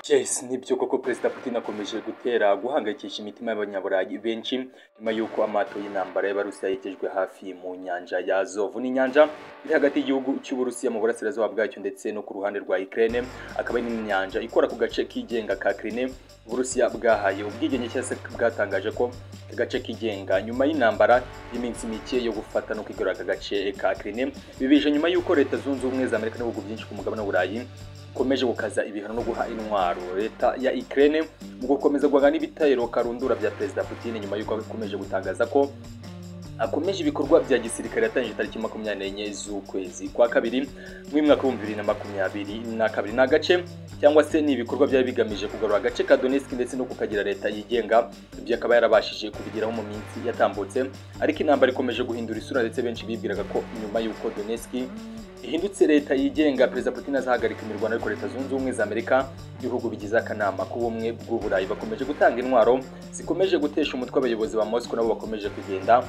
Yes nibyo koko Perezida Putin akomeje gutera guhangayikisha imitima y'abanyaburayi benshi nyuma y'uko amato y'intambara y'Abarusiya yegejwe hafi mu nyanja ya Azov ni inyanja iri hagati y'igihugu cy'Uburusiya mu burasirazuba bwacyo ndetse no ku ruhande rwa Ukraine akaba ari n'inyanja ikora ku gace kigenga ka Crimea Uburusiya bwahaye ubwigenge cyase bwatangaje ko aka gace kigenga nyuma y'intambara y'iminsi mike yo gufata no kwigorora aka gace ka Crimea bibije nyuma y'uko Leta Zunze Ubumwe za Amerika n'ibihugu byinshi ku mugabane w'Uburayi ikomeje gukaza ibihano no guha intwaro leta ya Ukraine mu gukomeza guhaga n'ibitero karundura bya Perezida Putin nyuma y'uko akomeje gutangaza ko akomeje ibikorwa bya gisirikare yatangije tariki makumyabiri n'enye z'ukwezi kwa kabiri mu mwaka w'ibihumbi bibiri na makumyabiri na kabiri ni agace cyangwa se ni ibikorwa byari bigamije kugarura agace ka Donetsk ndetse no kukagira leta yigenga ibyo akaba yarabashije kubigeraho mu minsi yatambutse ariko intambara ikomeje guhindura isura ndetse benshi bibwiraga ko nyuma y'uko Donetsk ihindutse leta yigenga perezida Putin azahagarika imirwano ariko leta zunze ubumwe za Amerika ibihugu bigize akanama k'ubumwe bw'uburayi bakomeje gutanga intwaro zikomeje gutesha umutwe abayobozi ba Moscow nabo bakomeje kugenda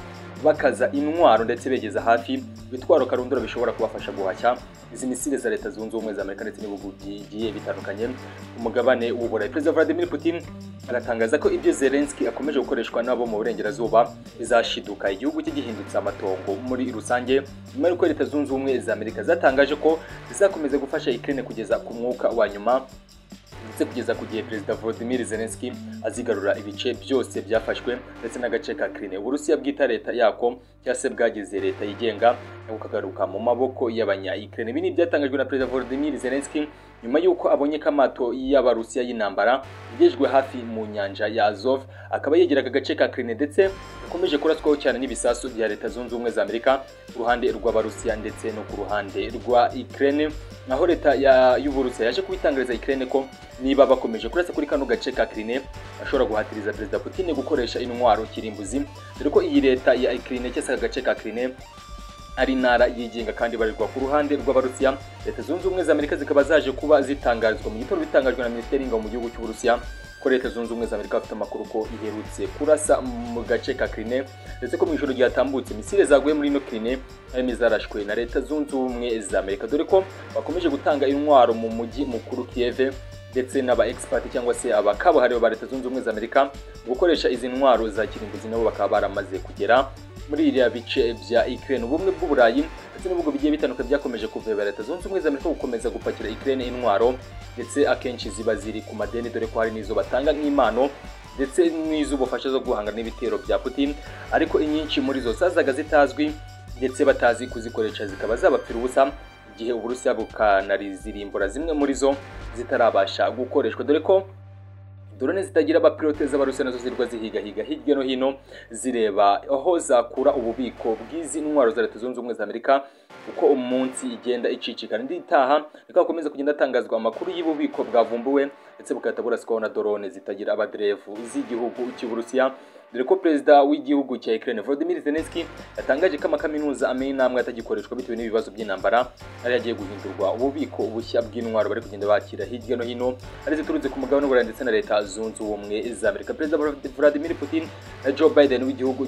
bakaza intwaro ndetse begeza hafi ibitwaro karundura bishobora kubafasha guhashya izi misile za leta zunze ubumwe za amerika ndetse n'ibihugu bigiye bitandukanye umugabane w'uburayi perezida vladimir putin aratangaza ko ibyo zelenski akomeje gukoreshwa nabo mu burengerazuba bizashiduka igihugu cye gihindutse amatongo muri rusange nyuma y'uko leta zunze ubumwe za amerika zatangaje ko zizakomeza gufasha ukraine kugeza ku mwuka wa nyuma ndetse kugeza ku gihe perezida Volodymyr Zelensky azigarura ibice byose byafashwe ndetse n'agace ka Crimea Uburusiya bwita leta yako cyase bwagize leta yigenga bukagaruka mu maboko y'abanya Ukraine ibi ni ibyatangajwe na perezida Volodymyr Zelensky nyuma y'uko abonye ko amato y'abarusiya y'intambara yagejwe hafi mu nyanja ya Azov akaba yegera aka gace ka Crimea ndetse gakomeje kuraswaho cyane n'ibisasu bya leta zunze ubumwe za Amerika ku ruhande rw'abarusiya ndetse no ku ruhande rwa Ukraine naho leta y'uburusiya yaje kubitangariza Ukraine ko niba bakomeje kurasa kuri kano gace ka Crimea ashobora guhatiriza perezida Putin gukoresha intwaro kirimbuzi dore ko iyi leta ya Ukraine cyese aka gace ka Crimea ari intara yigenga kandi barirwa ku ruhande rw'abarusiya leta zunze ubumwe za amerika zikaba zaje kuba zitangarizwa mu gitondo bitangajwe na minisiteri y'ingabo mu gihugu cy'uburusiya ko leta zunze ubumwe za amerika bafite amakuru ko iherutse kurasa mu gace ka kirine ndetse ko mu ijoro ryatambutse misile zaguye muri ino kirine harimo izarashwe na leta zunze ubumwe za amerika dore ko bakomeje gutanga intwaro mu mujyi mukuru kiyeve ndetse n'aba expert cyangwa se aba kabuhariwe ba leta zunze ubumwe za amerika gukoresha izi ntwaro za kirimbuzi nabo bakaba baramaze kugera muri iriya bice bya Ukraine ubumwe bw'uburayi ndetse n'ibihugu bigiye bitandukanye byakomeje kuveba leta zunze ubumwe za Amerika gukomeza gupakira Ukraine intwaro ndetse akenshi ziba ziri ku madeni dore ko hari n'izo batanga nk'impano ndetse n'iz'ubufasha zo guhangana n'ibitero bya Putin ariko inyinshi muri zo zazaga zitazwi ndetse batazi kuzikoresha zikaba zabapfira ubusa igihe Uburusiya bukanazirimbura zimwe muri zo zitarabasha gukoreshwa dore ko drone zitagira abapilote z'abarusiya nazo zirwa zihigahiga hirya no hino zireba aho zakura ububiko bw'izi ntwaro za leta zunze ubumwe za amerika uko umunsi igenda icicikana indi itaha reka hakomeza kugenda hatangazwa amakuru y'ububiko bwavumbuwe ndetse bugahita buraswaho na drone zitagira abaderevu z'igihugu cy'uburusiya dore ko perezida w'igihugu cya Ukraine Volodymyr Zelensky yatangaje ko amakaminuza amenya intambwe atagikoreshwa bitewe n'ibibazo by'intambara ari yagiye guhindurwa ububiko bushya bw'intwaro bari kugenda bakira hirya no hino ari ziturutse ku mugabane w'uburayi ndetse na leta zunze ubumwe za Amerika perezida Vladimir Putin na Joe Biden w'igihugu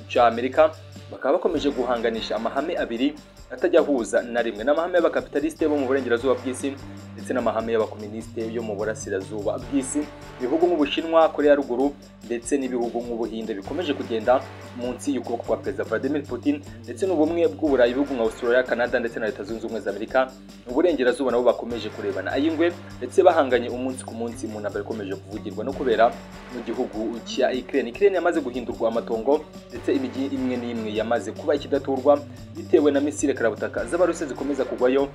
cy'Amerika bakaba bakomeje guhanganisha amahame abiri atajya ahuza na rimwe n'amahame y'abakapitalisite bo mu burengerazuba bw'isi ndetse n'amahame y'abakominisite yo mu burasirazuba bw'isi ibihugu nk'ubushinwa korea ya ruguru ndetse n'ibihugu nk'ubuhinde bikomeje kugenda munsi y'ukuboko kwa perezida Vladimir Putin ndetse n'ubumwe bw'uburayi ibihugu nka Australia Canada ndetse na leta zunze ubumwe za Amerika uburengerazuba nabo bakomeje kurebana ay'ingwe ndetse bahanganye umunsi ku munsi mu ntambara ikomeje kuvugirwa no kubera mu gihugu cya Ukraine Ukraine yamaze guhindurwa amatongo ndetse imijyi imwe n'imwe yamaze kuba ikidaturwa bitewe na misile karabutaka z'abarusiya zikomeza kugwayo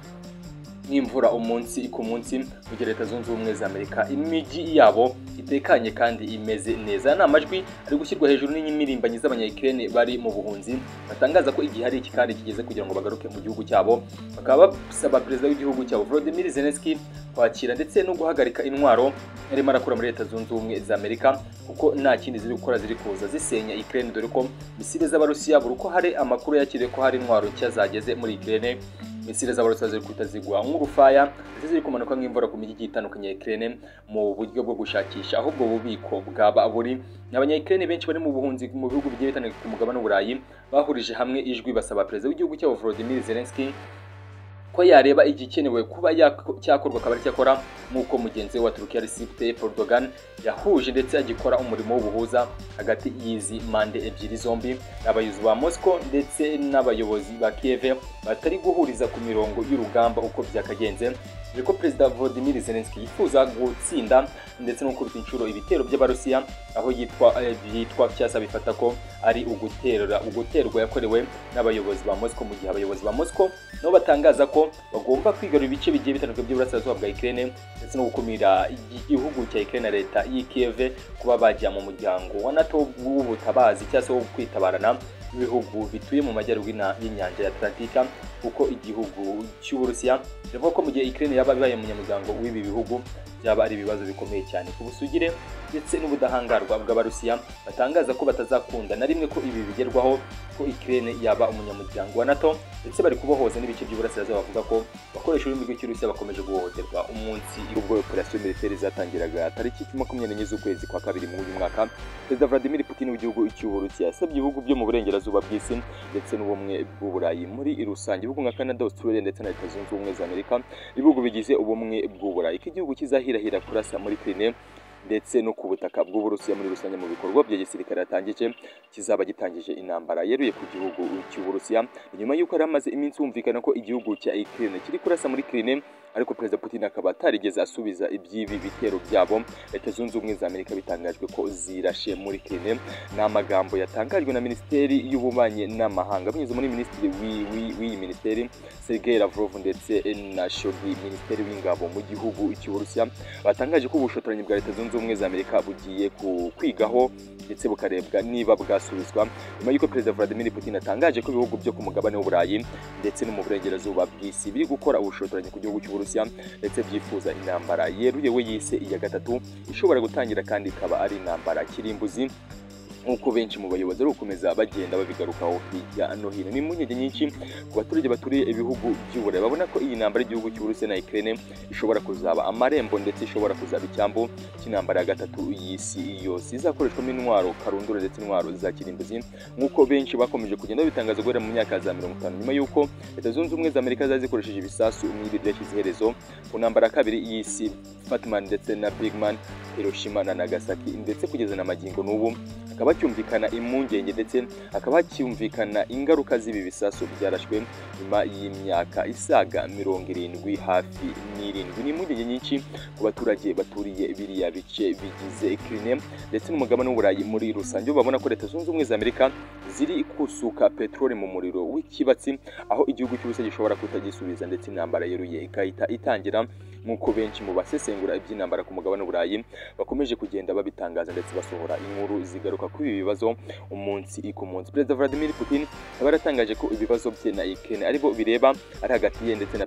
n'imvura umunsi ku munsi mu gihe leta zunze ubumwe za amerika imijyi yabo itekanye kandi imeze neza ni amajwi ari gushyirwa hejuru n'imirimbanyi z'abanyayikirene bari mu buhunzi batangaza ko igihe hari iki kandi kigeze kugira ngo bagaruke mu gihugu cyabo bakaba basaba perezida w'igihugu cyabo Volodymyr Zelensky kwakira ndetse no guhagarika intwaro yarimo arakura muri leta zunze ubumwe za amerika kuko nta kindi ziri gukora ziri kuza zisenya ikirere dore ko misile z'abarusiya buri uko hari amakuru yakiriye ko hari intwaro nshya zageze muri ikirere misile z'abarusiya ziri guhita zigwa nk'urufaya ndetse ziri kumanuka nk'imvura ku mijyi igiye itandukanye ya Ukraine mu buryo bwo gushakisha aho ubwo bubiko bwaba buri abanyayikirene benshi bari mu buhunzi mu bihugu bigiye bitandukanye ku mugabane w'uburayi bahurije hamwe ijwi basaba perezida w'igihugu cyabo Volodymyr Zelensky ko yareba igikenewe kuba cyakorwa akaba cyakora nk'uko mugenzi we wa turukiya Recep Tayyip Erdogan yahuje ndetse agikora umurimo w'ubuhuza hagati y'izi mande ebyiri zombi abayobozi ba Moscow ndetse n'abayobozi ba Kiev batari guhuriza ku mirongo y'urugamba uko byakagenze dore ko perezida Volodymyr Zelensky yifuza gutsinda ndetse no gukubita inshuro ibitero by'abarusiya aho yitwa byitwa cyasa bifata ko ari uguterera uguterwa yakorewe n'abayobozi ba Moscow mu gihe abayobozi ba Moscow nabo batangaza ko bagomba kwigarura ibice bigiye bitandukanye by'uburasirazuba bwa Ukraine ndetse no gukumira igihugu cya Ukraine na leta y'i Kiev kuba bajya mu muryango wa NATO w'ubutabazi cyangwa se wo kwitabarana ibihugu bituye mu majyaruguru y'inyanja ya Atlantika kuko igihugu cy'Uburusiya bivuga ko mu gihe Ukraine yaba ibaye umunyamuryango w'ibi bihugu byaba ari ibibazo bikomeye cyane ku busugire ndetse n'ubudahangarwa bw'abarusiya batangaza ko batazakunda na rimwe ko ibi bigerwaho ko Ukraine yaba umunyamuryango wa NATO ndetse bari kubohoza n'ibice by'uburasirazuba bavuga ko bakoresha ururimi rw'ikirusiya bakomeje guhohoterwa umunsi ubwo operasiyo militeri zatangiraga tariki makumyabiri n'enye z'ukwezi kwa kabiri muri uyu mwaka perezida Vladimir Putin w'igihugu cy'Uburusiya yasabye ibihugu byo mu burengerazuba bw'isi ndetse n'ubumwe bw'uburayi muri rusange ibihugu nka Canada Australia ndetse na Leta zunze ubumwe za Amerika ibihugu bigize ubumwe bw'uburayi ko igihugu kizahirahira kurasa muri Crimea ndetse no ku butaka bw'uburusiya muri rusange mu bikorwa bya gisirikare yatangije kizaba gitangije intambara yeruye ku gihugu cy'uburusiya nyuma y'uko hari hamaze iminsi humvikana ko igihugu cya Ukraine kiri kurasa muri Crimea ariko perezida Putin akaba atarigeze asubiza iby'ibi bitero byabo leta zunze ubumwe za Amerika bitangajwe ko zirashe muri Crimea ni amagambo yatangajwe na minisiteri y'ububanyi n'amahanga binyuze muri minisitiri w'iyi minisiteri Sergei Lavrov ndetse na Shogi minisiteri w'ingabo mu gihugu cy'uburusiya batangaje ko ubushotoranyi bwa leta zunze ubumwe za Amerika bugiye kwigaho ndetse bukarebwa niba bwasubizwa nyuma y'uko perezida Vladimir Putin atangaje ko ibihugu byo ku mugabane w'uburayi ndetse no mu burengerazuba bw'isi biri gukora ubushotoranyi ku gihugu cy'uburusiya ndetse byifuza intambara yeruye we yise iya gatatu ishobora gutangira kandi ikaba ari intambara kirimbuzi nk'uko benshi mu bayobozi ari gukomeza bagenda babigarukaho hirya no hino ni impungenge nyinshi ku baturage baturiye ibihugu by'uburayi babona ko iyi ntambara y'igihugu cy'uburusiya na Ukraine ishobora kuzaba amarembo ndetse ishobora kuzaba icyambu cy'intambara ya gatatu y'isi yose izakoreshwamo intwaro karundura ndetse intwaro za kirimbuzi nk'uko benshi bakomeje kugenda babitangaza guhera mu myaka za mirongo itanu nyuma y'uko leta zunze ubumwe za amerika zari zikoresheje ibisasu nk'ibi byashyize iherezo ku ntambara ya kabiri y'isi fatman ndetse na bigman hiroshima na nagasaki ndetse kugeza na magingo n'ubu hakaba hacyumvikana impungenge ndetse hakaba hacyumvikana ingaruka z'ibi bisasu byarashwe nyuma y'imyaka isaga mirongo irindwi hafi n'irindwi ni impungenge nyinshi ku baturage baturiye biriya bice bigize Ukraine ndetse n'umugabane w'uburayi muri rusange babona ko leta zunze ubumwe za amerika ziri kusuka peteroli mu muriro w'ikibatsi aho igihugu cyose gishobora kutagisubiza ndetse intambara yeruye igahita itangira nk'uko benshi mu basesengura iby'intambara ku mugabane w'uburayi bakomeje kugenda babitangaza ndetse basohora inkuru zigaruka kuri ibi bibazo umunsi ku munsi perezida Vladimir Putin yaratangaje ko ibibazo bye na Ukraine aribo bireba ari hagati ye ndetse na